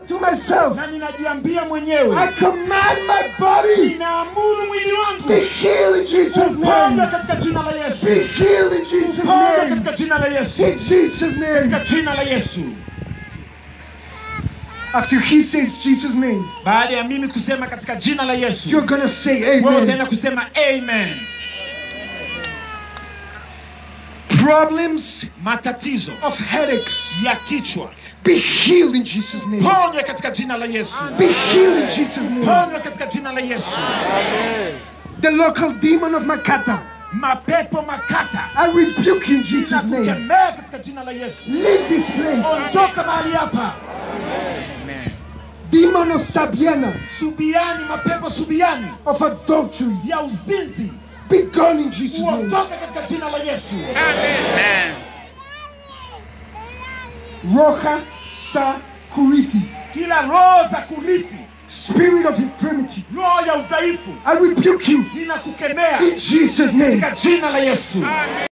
to myself, na ninajiambia mwenyewe I command my body ninaamuru mwili wangu be healed in Jesus' kuponywa name. katika jina la Yesu Be healed in Jesus' kuponywa name. katika jina la Yesu In Jesus' name. katika jina la Yesu After he says Jesus' name, baada ya mimi kusema katika jina la Yesu you're gonna say wewe amen. utaenda kusema amen Problems matatizo of headaches ya kichwa be healed in Jesus' name. ponywa katika jina la Yesu Be healed in Jesus' name. ponywa katika jina la Yesu The local demon of Makata, mapepo makata I rebuke you in Jesus' name. ninakukemea katika jina la Yesu Leave this place. ondoka mahali hapa Demon of Sabiana, subiani mapepo subiani of adultery, ya uzinzi be gone in Jesus' name. uondoke katika jina la Yesu Roja Sa Kurithi, kila roho za kurithi spirit of infirmity, roho ya udhaifu I rebuke you ninakukemea in Jesus' name. katika jina la Yesu